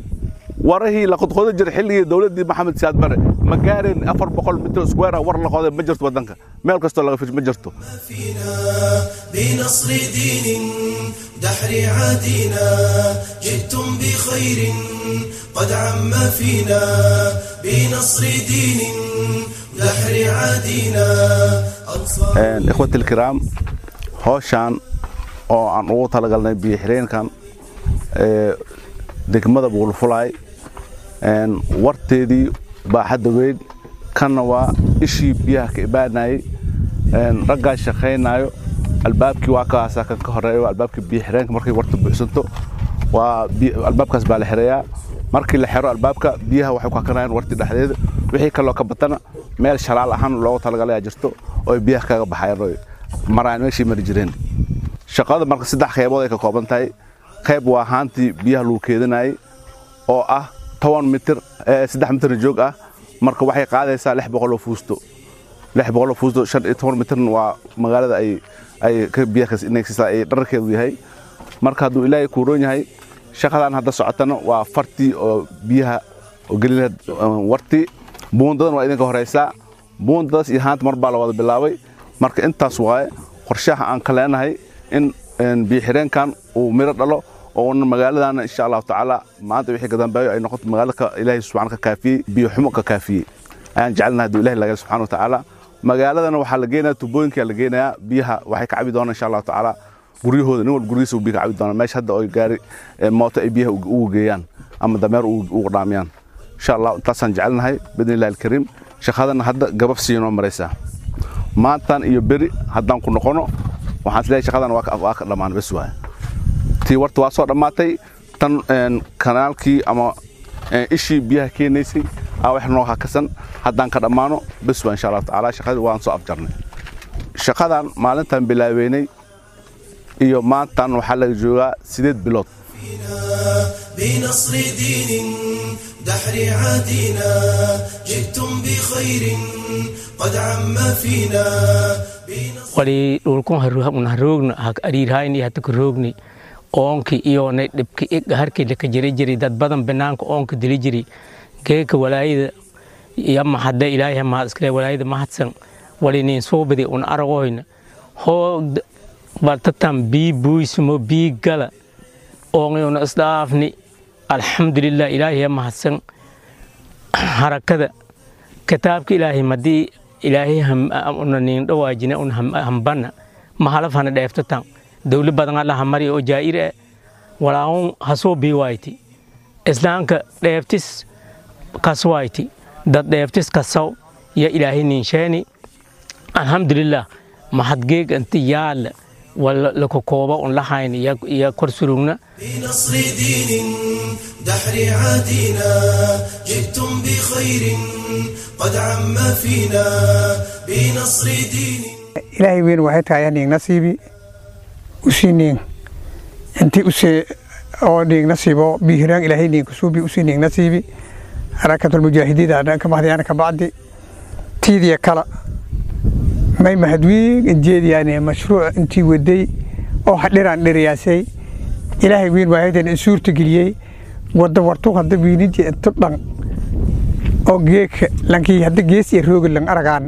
warahii la qodqoda jiray xilligii dowladdii maxamed siyaad bare ma gaareen afar boqol mitir iskuweer ah war la qoday ma jirto waddanka meel kastoo laga fish ma jirto بنصر دين دحر عادينا جئتم بخير قد عم فينا بنصر دين دحر عادينا ikhwati alkiraam howshaan oo aan ugu talagalnay biyo xireenkan degmada buulfulaay warteedii baaxadda weyn kanna waa ishii biyaha ka ibaanayey raggaa shaqaynayo albaabkii waa kaasaa kan ka horeeyo albaabkii biyo xireenka markay warta buuxsanto waa albaabkaas baa la xirayaa markii la xiro albaabka biyaha waxay ku hakanayaan warti dhexdeeda wixii kaloo ka batana meel shalaal ahaan loogu talagalaya jirto oo ay biyaha kaga baxayaan oo maraan meeshii mari jireen shaqada marka saddex qaybood ay ka kooban tahay qayb waa haantii biyaha lagu keedinayay oo ah toban mitir saddex mitir joog ah marka waxay qaadaysaa lix boqol oo fuusto lix boqol oo fuusto shan iyo toban mitirna waa magaalada ay ay biyaha inay ay dhararkeedu yahay marka hadduu ilaahay kuuroon yahay shaqadan hadda socotana waa fartii oo biyaha oo gelin wartii buundadan waa idinka horaysaa buundadaas iyo haanta mar baa la wada bilaabay marka intaas waaye qorshaha aan ka leenahay in biyoxireenkan uu miro dhalo oo magaaladana insha allahu tacaala maanta wixii gadambeeyo ay noqoto magaalada ilaahay subxaana ka kaafiyey biyo xumo ka kaafiyey ayaan jecelnahay hadduu ilahi laga subxana wa tacaala magaaladana waxaa la geenaya tubooyinkaa la geenayaa biyaha waxay ka cabi doonaan insha allahu tacaala guryahooda nin walba guryihiisa uu biyo ka cabi doonaa meesha hadda oo gaari mooto ay biyaha ugu geeyaan ama dameer ugu dhaamiyaan insha allah intaasaan jecelnahay bidni illahi alkariim shaqadana hadda gabab siinoo maraysaa maantan iyo beri haddaan ku noqono waxaan isleeyahay shaqadan waa ka dhammaan bes waaya tii warta waa soo dhammaatay tan kanaalkii ama ishii biyaha keenaysay aa wax noo hakasan haddaan ka dhammaano bes waa insha allahu tacaala shaqadii waan soo afjarnay shaqadan maalintan bilaabeynay iyo maantan waxaa laga joogaa sideed bilood بنصر دين دحر عادينا جئتم بخير قد عم فينا wali dhulkun haroogna ariirhayni hata ka roogni oonki iyonay dhibki iga harkii laka jiri jiri dad badan banaanka oonka dili jiri geeka walaayada yama hadda ilaahay mahad iskale walaayada mahadsan wali nin soobadi un aragoyna hoo baltatan bii buysmo bii gala oongayuna isdhaafni alxamdulilah ilaahay mahadsan harakada kitaabka ilaahay madii ilaahay una nin dhawaajina un hambana mahalaf hana dheeftatan dawli badan alla hamari oo jaa'ir eh walaawun hasoo biiwayti islaamka dheeftis kaswayti dad dheeftis kasaw ya ilaahay ninsheeni alxamdulilah mahadgeeg inti yaala wala lakokooba un lahayn iyo kor surugna بنصر دين دحر عادينا جئتم بخير قد عم فينا بنصر دين ilaahay weyn waxay tahay aniig nasiibi usii niing intii usee oo niig nasiibo bihiraan ilaahay niing kusuubi usii niing nasiibi harakatulmujaahidiida ka mahdiyaana ka bacdi tiidiya kala may mahadwiig injeediyaane mashruuc intii waday oo hadhiraan dhiriyaasay ilaahay weyn waahaytan in suurta geliyey wada wartu hadda wiiniji intu dhan oo geeka lankii hadda gees iyo rooga lang aragaan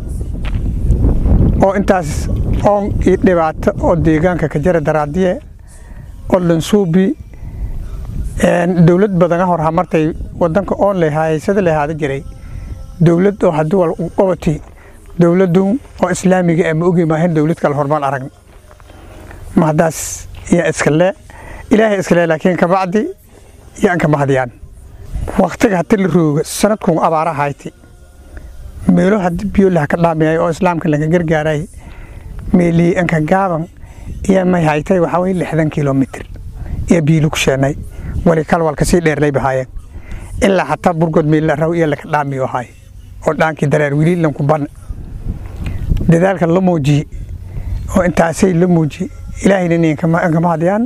oo intaas oon iyo dhibaato oo deegaanka ka jara daraadiye oo lansuubi dowlad badana hor hamartay wadanka oon lehaysada lehaada jiray dowlad oo haddii wal qabati dowladdu oo islaamiga ama ogi maahan dowlad kale hormaan aragn mahadaas iyo iskale ilaahay iskale laakiin kabacdi yaan ka mahdiyaan waktiga hadii la rooga sanadkun abaara hayti meelo hadii biyo laha ka dhaamiyay oo islaamka laga gargaaray meelii anka gaaban iyo may haytay waxaa weye lixdan kilomitr iyo biilu ku sheenay wali kalwal kasii dheerlay bahaayeen ilaa xataa burgod meella raw iyo laka dhaamiyo ahay oo dhaankii dareer wili lanku ban dadaalka la muujiye oo intaasay la muujiye ilaahayna ninkama hadiyaan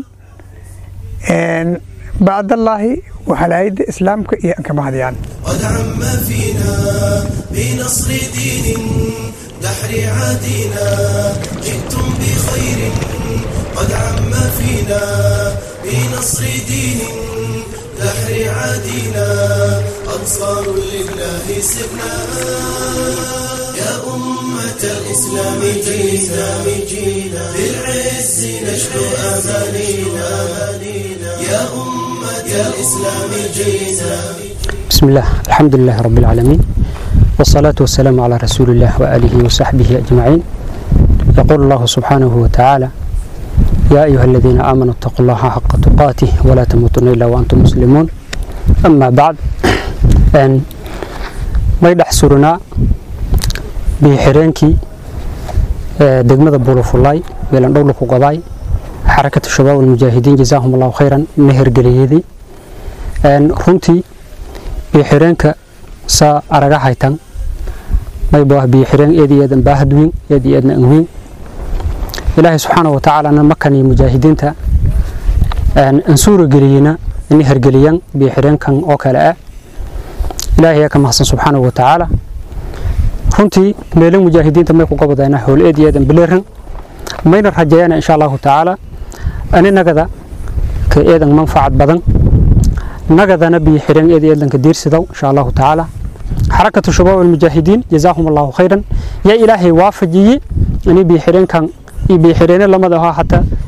bacdallaahi وحلايد إسلامك إيه أنك مهديان قد عم فينا بنصر دين دحر عادينا جئتم بخير قد عم فينا بنصر دين دحر عادينا أنصار لله سرنا يا أمة الإسلام جينا بالعز نشكو أمانينا يا أمة الإسلام جينا بسم الله الحمد لله رب العالمين والصلاة والسلام على رسول الله وآله وصحبه أجمعين يقول الله سبحانه وتعالى يا أيها الذين آمنوا اتقوا الله حق تقاته ولا تموتن إلا وأنتم مسلمون أما بعد أن ما يدحسرنا بحرينكي دقمة بولوفولاي بيلان دولكو قضاي حركة الشباب والمجاهدين جزاهم الله خيرا مهر قليهدي أن runtii biyo-xireenka saa araga haytan mayba biyo-xireen eed iyo eedan baahad weyn eed iyo eedna an weyn ilaahay subxaana wa tacaalana makan iyo mujaahidiinta an suura geliyena ini hergeliyan biyo-xireenkan oo kale ah ilaahay ayaa ka mahadsan subxaana wa tacaala runtii meelo mujaahidiinta may ku gobodayna howl eed iyo eedan bileeran mayna rajeeyana insha allahu tacaala aninagada ka eedan manfacad badan nagadana biyo xireen eed eedlanka diirsidow insha allahu tacaala xarakatu shabaab almujaahidiin jazaahum allahu khayran yaa ilaahay waafajiyey ini biyo xireenkan iyo biyo xireene lamada ahaa xataa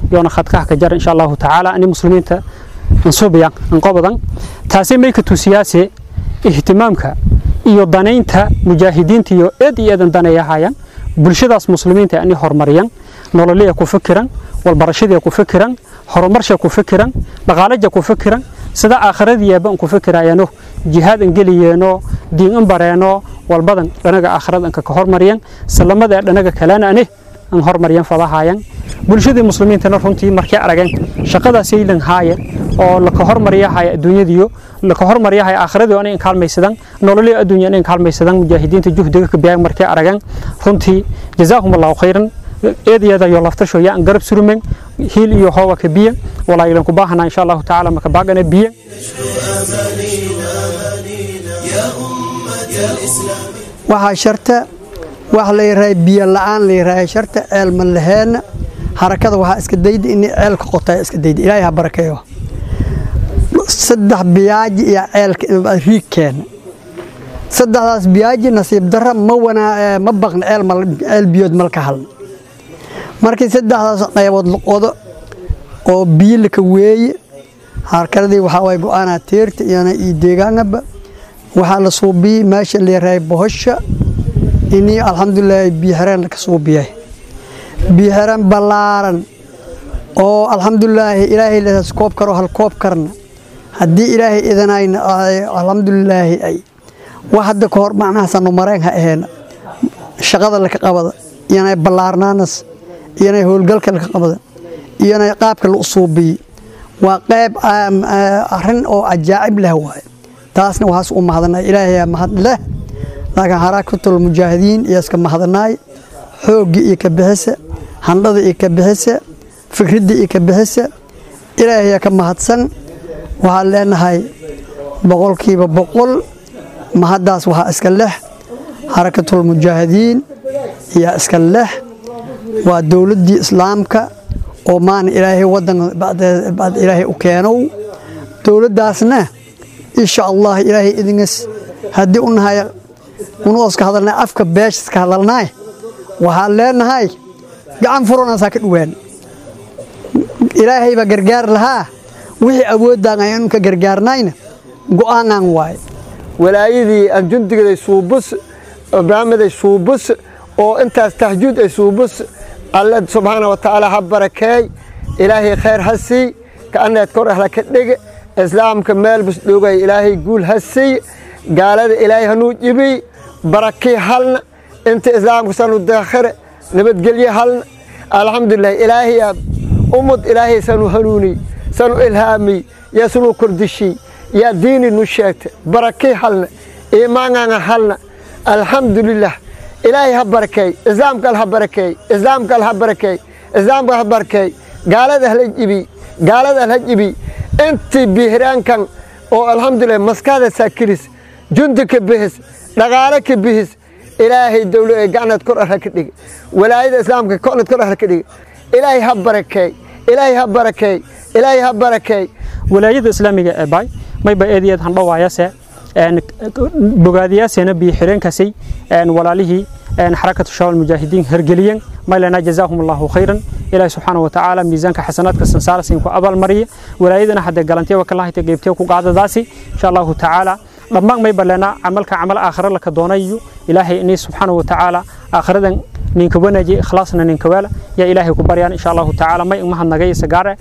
yoona khadkaha ka jar insha allahu tacaala ani muslimiinta ansubiya anqobadan taasi may ka tusiyaase ihtimaamka iyo danaynta mujaahidiinta iyo eed iyo eedan danayahayaan bulshadaas muslimiinta ani hormariyan nololiya ku fikiran walbarashadii ku fikiran horumarsha ku fikiran dhaqaalaja ku fikiran sida aakhiradiiba ku fikirayano jihaad an geliyeeno diin an bareeno walbadan dhanaga aakhirad anka ka hormariyan salamada dhanaga kalena ane an hormariyan fadahayan bulshadii muslimiintana runtii markay arageen shaqadaas aylan haaye oo la ka hormariyahaya adduunyadiyo la ka hormariyahaya aakhiradii oo in kaalmaysadan nololii adduunya in kaalmaysadan mujaahidiinta juhdiga ka biyaan markay arageen runtii jazaahum allahu khayran eedyada iyo laftasho yaa garab surumen hiil iyo hooba ka biya walaa ilan ku baahana insha allahu tacaala maka baagana biya waxaa sharta wax la yiraahdo biyo la'aan la yiraahdo sharta ceel ma laheena harakada waxaa iska dayda in ceelka qotay iska dayda ilaahay ha barakeeyo saddex biyaaji iyo ceelka riig keena saddexdaas biyaaji nasiib darra ma wanaa ma baqna ceel ceel biyood malka halna markii saddexdaas qaybood la qodo oo biyo laka weeye harkadii waxaa way go'aanaa teerta iyana iyo deegaanaba waxaa la suubiyey meesha la yarahay bohosha inii alxamdulilaahi biyo xereen laka suubiyay biyo xereen ballaaran oo alxamdulilaahi ilaahay leedaas koob karo hal koob karna haddii ilaahay idanayna alxamdulilaahi ay wax hadda ka hor macnahaasanu mareen ha aheena shaqada laka qabada iyanay ballaarnaanas iyanay howlgalka laka qabada iyanay qaabka la usuubiyey waa qayb arrin oo cajaa'ib leh waaye taasna waxaas u mahadnay ilaahay mahad leh laakiin harakatul mujaahidiin iyo iska mahadnaay xooggii iyo ka bixisa handhada iyo ka bixisa fikradda iyo ka bixisa ilaahay ka mahadsan waxaan leenahay boqolkiiba boqol mahaddaas waxaa iska leh harakatul mujaahidiin ayaa iska leh waa dowladdii islaamka oo maana ilaahay waddan bacd ilaahay u keenow dowladdaasna insha allah ilaahay idingas haddii u nahay unooska hadalnay afka beeshaska hadalnaay waxaan leenahay gacan furanaasaa ka dhowaan ilaahay baa gargaar lahaa wixii awoodaan aynu ka gargaarnayna go'aanaan waaye walaayadii aan jundigaday suubus barnaamiday suubus oo intaas tahjuud ay suubus alle subxaana wa tacaala ha barakeey ilaahay khayr ha sii ka'anneed kor ahla ka dhege islaamka meel bus dhogay ilaahay guul ha sii gaalada ilaahay hanuu jibiy barakii halna inta islaamka sanu daakhire nabadgelye halna alxamdulilah ilaahay ummad ilaahay sanu hanuuniy sanu ilhaamiy yaa sunu kordishiy yaa diini nu sheegta barakii halna iimaanganga halna alxamdulilah ilaahay ha barakeey islaamka al ha barakeey islaamka al ha barakeey islaamka ha barakeey gaalada hala jibiy gaalada al ha jibiy intii bihiraankan oo alxamdulilah maskaada saakiris jundi ka bihis dhaqaale ka bihis ilaahay dowlo ee gacneed kor arha ka dhige walaayada islaamka koneed kor arha ka dhige ilaahay ha barakeey ilaahay ha barakeey ilaahay ha barakeey walaayada islaamiga ee baay mayba eedayeed handhawaayase bogaadiyaasena biyo xireenkasay walaalihii xarakatu shabaab mujaahidiin hergeliyen maylana jazaahum allahu khayran ilaahi subxaana wa tacaala miisaanka xasanaadka sansaarasin ku abaalmariya walaayadana haddee galantiya wakalahayta geybtiya ku qaadadaasi insha allahu tacaala dhammaan mayba lena camalka camal aakhira laka doonayo ilaahay inay subxaana wa tacaala aakhiradan ninka wanaaji ikhlaasna ninka weela yaa ilaahay ku baryaan insha allahu tacaala may umahadnagay sagaare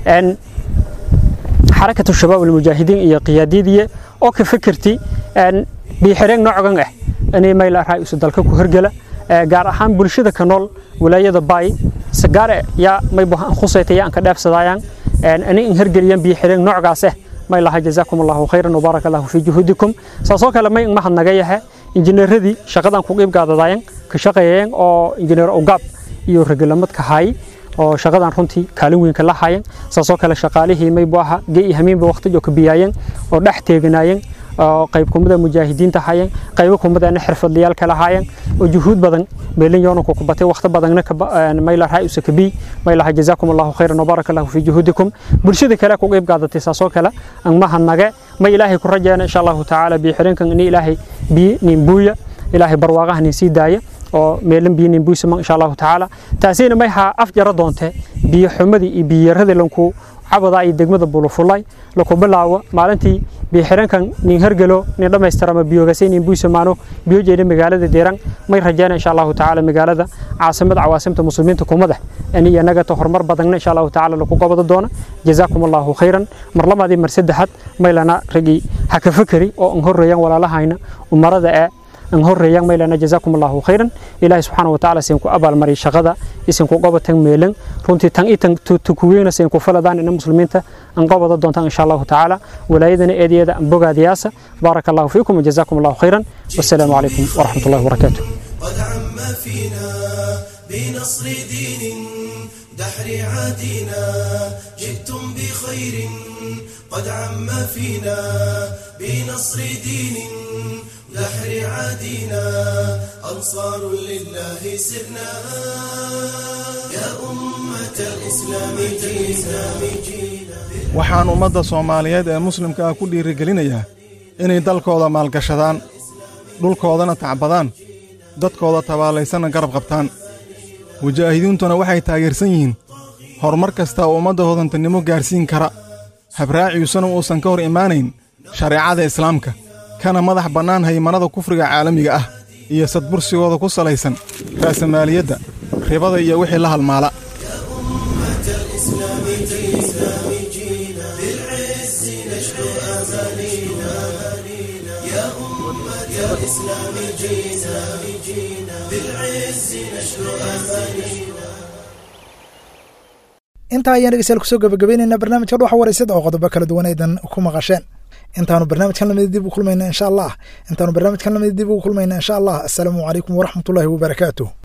xarakatu shabaab almujaahidiin iyo qiyaadiyadiye oo ka fikirti biixireen noocan ah inay mayl araa isu dalka ku hirgala gaar ahaan bulshada ka nool walaayada baay sagaare yaa mayba khusayta yaa an ka dheefsadayaan inay in hirgeliyaan biixireen noocaas ah may laha jazaakum allahu khayran wabaarak allahu fii juhuudikum saasoo kale may mahadnaga yahe injineeradii shaqadan ku qiib gaadadayan ka shaqeeyeen oo injineer ogaab iyo regelamad ka haay oo shaqadan runtii kaalin weyn ka lahaayeen saasoo kale shaqaalihii maybu aha gee iyo hamiinba waqtijo ka biyaayeen oo dhex teeganaayeen oo qayb kumada mujaahidiinta hayeen qaybo kumadana xirfadlayaal kala haayeen oo juhuud badan meelin yoonanku ku batay waqti badanna mayla raay usa kabi maylaha jazaakum allahu khayran wabaaraka allahu fii juhuudikum bulshada kale ku qayb qaadatay saasoo kale aan mahadnage ma ilaahay ku rajeena insha allahu tacaala biyo xireenkan ini ilaahay biyo nin buuya ilaahay barwaaqaha nin sii daaya oo meelan biyo nimbuysama insha allahu tacaala taasina may haa af jaro doonte biyo xumadii iyo biyoyaradii lanku cabada iyo degmada bulufulay laku bilaawo maalintii biyo xireenkan nin hergelo nin dhammaystirama biyogasay nin buysamaano biyo jeeda magaalada deeran may rajeyna insha allahu tacaala magaalada caasimada cawaasimta muslimiinta kumadax ani anagata horumar badanna insha allahu tacaala laku qabado doona jazaakum allahu khayran mar labaadii mar saddexaad maylana ragii ha ka fakeri oo an horreeyaan walaalahayna umarada ee an horreeyaan maylana jazaakum allahu khayran ilaahi subxaana wa tacaala siin ku abaalmariy shaqada isin ku qabatan meelan runtii tan i tan tukuweyna siin ku faladaan ina muslimiinta an qabado doontaan insha allahu tacaala walaayadana eedyada an bogaadiyaasa baaraka allahu fiikum wajazaakum allahu khayran wassalaamu calaykum waraxmat ullahi wabarakaatu قد عم فينا بنصر دين دحر عادنا جئتم بخير قد عم فينا بنصر دين دحر عادنا أنصار لله سرنا يا أمة الإسلام جينا waxaan ummadda soomaaliyeed ee muslimka ah ku dhiirigelinayaa inay dalkooda maalgashadaan dhulkoodana tacbadaan dadkooda tabaalaysanna garab qabtaan mujaahidiintuna waxay taageersan yihiin horumar kasta oo ummadda hodantannimo gaarsiin kara habraaciisuna uusan ka hor imaanayn shareecada islaamka kana madax bannaan haymanada kufriga caalamiga ah iyo sadbursigooda ku salaysan raasamaaliyadda ribada iyo wixii la halmaala الإسلام جينا بالعز نشكو أمانينا يا أمة الإسلام جينا بالعز نشكو أمانينا intaa ayaan dhegeystayaal kusoo gabagabaynaynaa barnaamijka dhuxa wareysada oo qodobo kala duwan aydan ku maqasheen intaanu barnaamijkan lamid dib u kulmayna insha allah intaanu barnaamijkan lamid dib ugu kulmayna insha allah assalaamu calaykum waraxmatullaahi wabarakaatuh